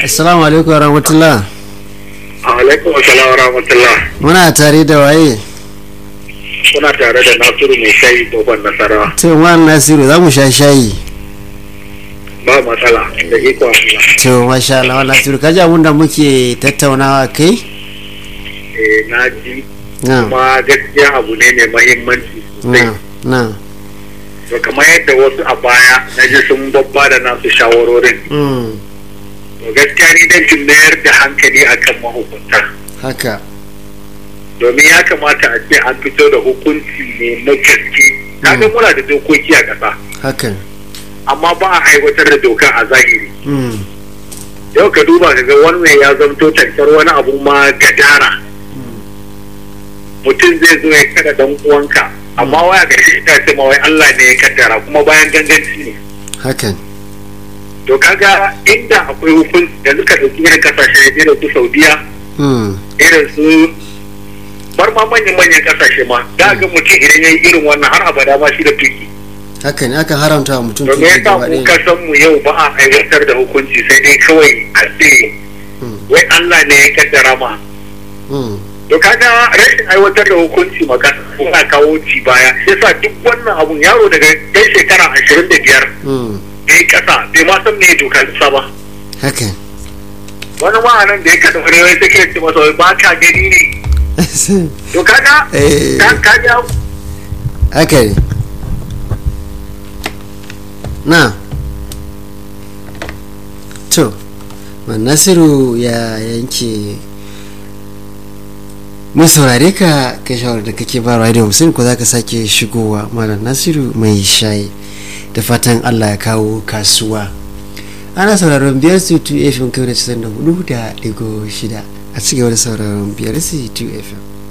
assalamu alaikum warahmatullah alaikum assalam wa rahmatullah muna tare da waye kuna tare da nasiru mai shayi dogon nasara to man nasiru za mu sha shayi ba matsala da iko Allah to masha Allah wa nasiru kaji abun da muke tattaunawa kai eh na ji na kuma gaskiya abu ne mai mahimmanci sosai na na to kamar yadda wasu a baya na ji sun babba da nasu shawarorin mm, to gaskiya ni dan kin mayar da hankali akan mahukunta haka domin ya kamata a ce an fito da hukunci ne na gaske kaga muna da dokoki a ƙasa hakan amma ba a aiwatar da doka a zahiri mm, yau ka duba ka ga wannan ya zamto tantar wani abu ma gadara mutum zai zo ya kada dan uwanka amma waya ga shi ta ce ma wai Allah ne ya kaddara kuma bayan ganganci ne hakan to kaga inda akwai hukunci da suka dauki irin kasashe irin su Saudiya mm, irin su bar ma manyan manyan kasashe ma da ga mutum idan yayi irin wannan har abada ma shi da tuki haka ne aka haramta wa mutum to me tuki yasa gaba mu ɗaya kasan mu yau ba a aiwatar da hukunci sai dai kawai a ce Mm, wai Allah ne ya kaddara ma mm, to kaga rashin aiwatar da hukunci magana suna kawo ci baya shi yasa duk wannan abun yaro daga ɗan shekara ashirin da biyar mm, ya yi ƙasa bai ma san me doka sa ba hakan wani ma'anan da ya kada wani wai take ce masa wai ba ka gani ne to kaga Eh. ka kaga haka ne na to man nasiru ya yanke mun saurare ka kai shawarar da kake ba da musulun ko za ka sake shigowa malam nasiru mai shayi da fatan allah ya kawo kasuwa ana sauraron biyar su 2 fm kai da 94 da digo shida a cigaba da sauraron biyar su 2 fm